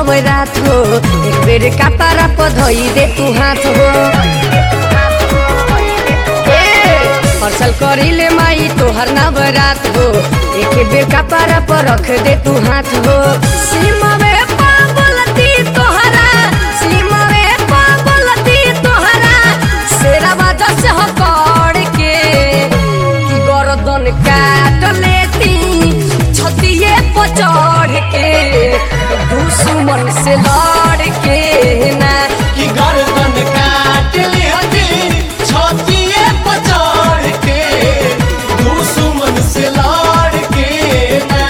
नवरात हो एक बेर कपारा पर धोई दे तू हाथ हो ए, हर्षल करिले माई तोहर नवरात हो एक बेर कपारा पर रख दे तू हाथ हो सीमावे पागलती तोहरा सीमावे पागलती तोहरा शेरावा जस हो कड़ के कि गर्दन काट लेती छतिए पर चढ़ के दुश्मन से लड़ के ना कि गर्दन काट लिहती छतिए पर चढ़ के दुश्मन से लड़ के ना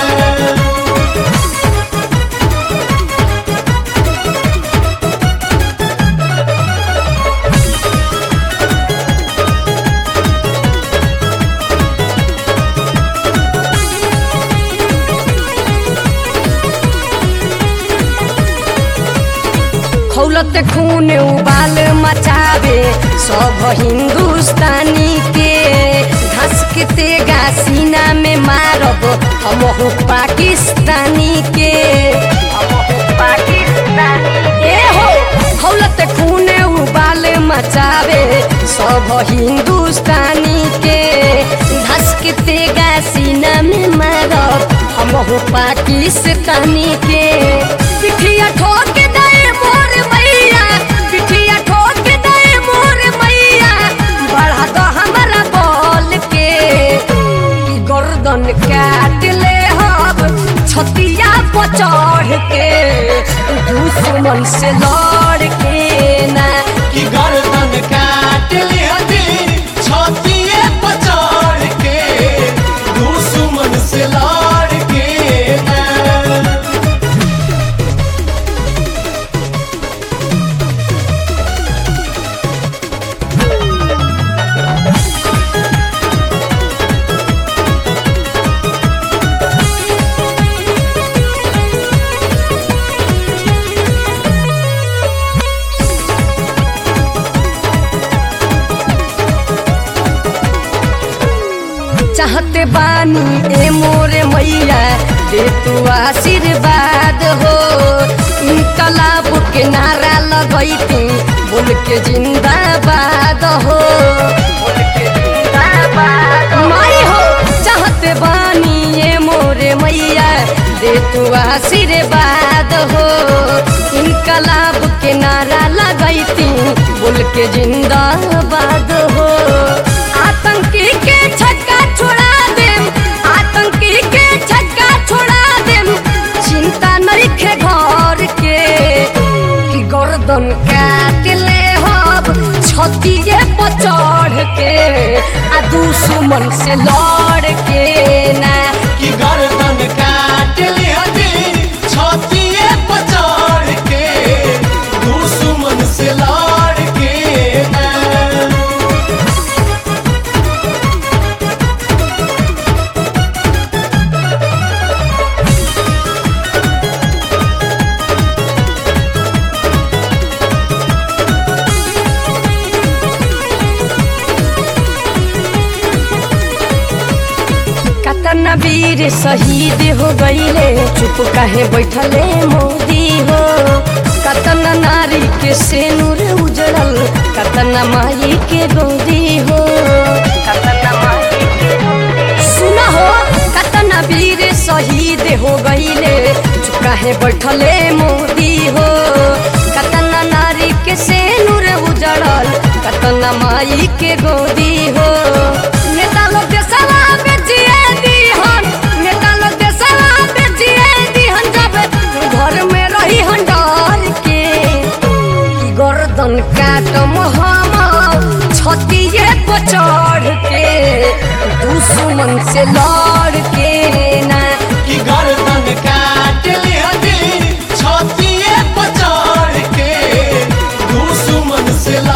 खौलत खून उबाल मचावे सब हिंदुस्तानी के धस के तेगा सीना में मारब हम पाकिस्तानी के हमहू पाकिस्तानी ए हो खौलत खून उबाल मचावे सब हिंदुस्तानी के धस के तेगा सीना में मारब हम पाकिस्तानी के पिठिया ठोक दे मोर मैया पिठिया ठोक दे मोर मैया बढ़ा दो हमरा बोल के कि गर्दन काट ले हब छतिया पर चढ़ के दुश्मन से लड़ के ना कि गर्दन काट लिहती छतिए पर चढ़ के दुश्मन से लड़ के ना चाहते बानी ए मोरे मैया दे तू आशीर्वाद हो इनकलाब के नारा लगैती बोल के जिंदाबाद हो बोल के जिंदाबाद माई हो चाहते बानी ए मोरे मैया दे तू आशीर्वाद हो इनकलाब के नारा लगैती बोल के जिंदाबाद हो आतंकी के छक्का छोड़ा देम आतंकी के छक्का छोड़ा देम चिंता नहीं खे घर के कि गर्दन काट ले हब छतिए पर चढ़ के आ दुश्मन से लड़ के ना कि गर्दन काट लिहती छतिए पर चढ़ के दुश्मन से लड़ के ना कतना वीर शहीद हो गईले चुप काहे बैठले मोदी हो कतना नारी के सेनुर उजड़ल कतना माई के गोदी हो कतना माई के सुना हो कतना वीर शहीद हो गईले चुप काहे बैठले मोदी हो कतना नारी के सेनुर उजड़ल कतना माई के गोदी हो नेता लोग देशवा में जिए दीहन नेता लोग देशवा में जिए दीहन जब घर में रही हन डर के कि गर्दन काटम हम छतिए पर चढ़ के दुश्मन से लड़ के ना कि गर्दन काट लिहती छतिए पर चढ़ के दुश्मन से